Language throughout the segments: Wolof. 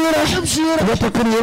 تبشيرا تبشيرا وتكريم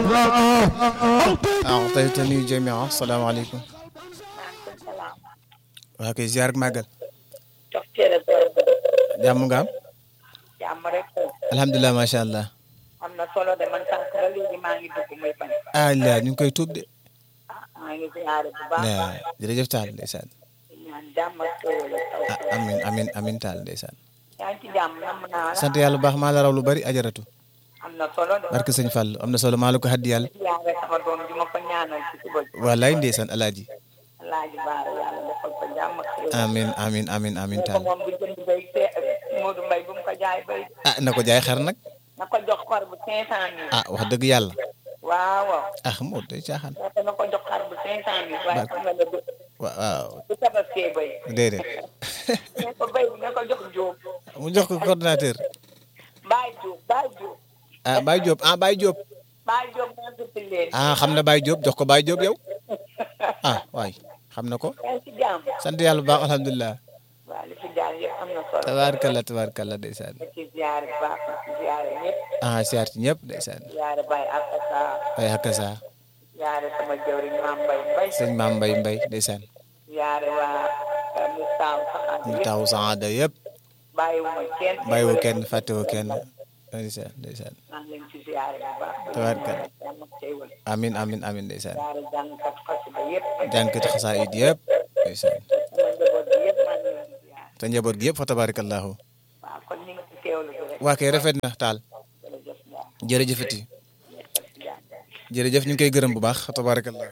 أعطيتني جميعا السلام عليكم maaleykum salaam. waa kay ziar ak màggal jox cere doole ba. jàmm nga am jàmm rek. alhamdulilah macha allah am na solo de man sànq ba léegi maa ngi dugg muy bañ. ah la ñu ngi koy tuub de maa ngi ziare bu baax. la jërëjëf taal ndeysaan ñaan jàmm ak xéwal ak taw. ah amin amin amin taal ndeysaan yaa ngi ci jàmm nam naa la. sant yàlla bu baax maa la raw lu bari ajaratu am na solo de. barke sëñ Fall am na solo maa la ko xaddi yàlla ziare sama doom ji ma ko ñaanal ci suba ji. wallaay ndeysaan alaaji Alaaji Baara yàlla defal ko jàmm ak xéwal. amin amin amin amin ko taal moom bu jënd bay te Modou Mbaye bu mu ko jaay bay. ah na ko jaay xar nag na ko jox xar bu cinq cent mille. ah wax dëgg yàlla waaw waaw. ah moo day caaxaan ndaxte na ko jox xar bu cinq cent mille. waaye xam nga ne du wa- waaw du tabaskee bay. déedéet ne ko bay bi na ko jox Jóob. mu jox ko coordinateur Baay Jóob Baay Jóob. ah Baye Diop ah Baye Diop Baay Jóob moo tudd leen. ah xam na Baye Diop jox ko Baye Diop yow ah waay xam na ko yaa ngi ci jàmm. sant yàlla bu baax alhamdulilah waaw li fi jaar yëpp am na solo. tabaarkalla tabaarkalla ndeysaan nga ci ziare bu baax nga ci ziare ñëpp. ah siyaar ci ñëpp ndeysaan ziare Baay Akasa. ay hakka saa ziare sama jawriñ Maam Mbay Mbay. sëñ maam mbay mbay ndeysaan ziare waa Mustaaw Saxaat ñu yëpp. taw saada yëpp bàyyiwuma kenn. bàyyiwu kenn fàttewu kenn ndeysaan ndeysaan maa ngi leen ci ziare bu baax. Tabaarkalla. jàmm ak xéewal. amin amin amin ndeysaan ziare jàngkat xasida yëpp. jànkati xasaayid yëpp ndeysaan sama njaboot bi yëpp maa ngi leen di ziare. te njaboot gi yëpp fa tabaarakallahu waaw kon ñu ngi ci teewlu bi rek. waa kay rafet na taal jërëjëf Ndiaye. jërëjëfati jërëjëf Ndiaye. jërëjëf ñu ngi koy gërëm bu baax tabaarakallahu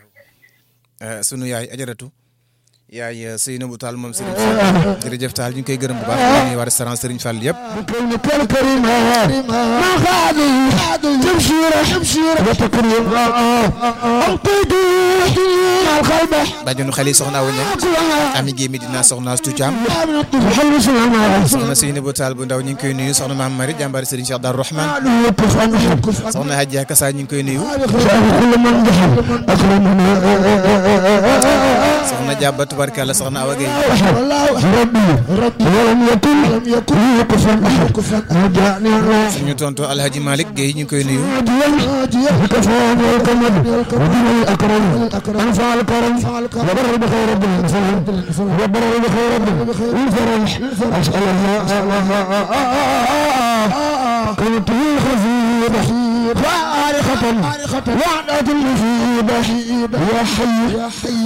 sunu yaay ajaratu yaay Seynabou Tall moom Serigne Fall jërëjëf Tall ñu ngi koy gërëm bu baax ñu waa restaurant Serigne Fall yëpp بكونك الكريم ما خاذي تبشيرا تبشيرا وتكريم القيد مع الخلبة bàjjenu xel yi soxna Awa Niang ami Guèye Medina soxna Astou Thiam من الطفل حلو سلام soxna Seynabou Tall bu ndaw ñu ngi koy nuyu soxna Maam Marie jàmbaari Serigne Cheikh Darou Rahman كف عن كف عن soxna Hadja Kassa ñu ngi koy nuyu كل من دخل أكرمنا soxna Diaba tubarkalla soxna Awa Guèye والله ربي ربي ولم يكن لم يكن كفا أحد كفا رجعني الله suñu tonto Alhaji Malick Guèye ñu ngi koy nuyu هادي الكفان والكمد ودين الأكرم أنفع الكرم وبر بخير رب الإنسان وبر بخير رب الفرح أسأل الله كنت خفيف فارقة وعدة المصيبة يا حي يا حي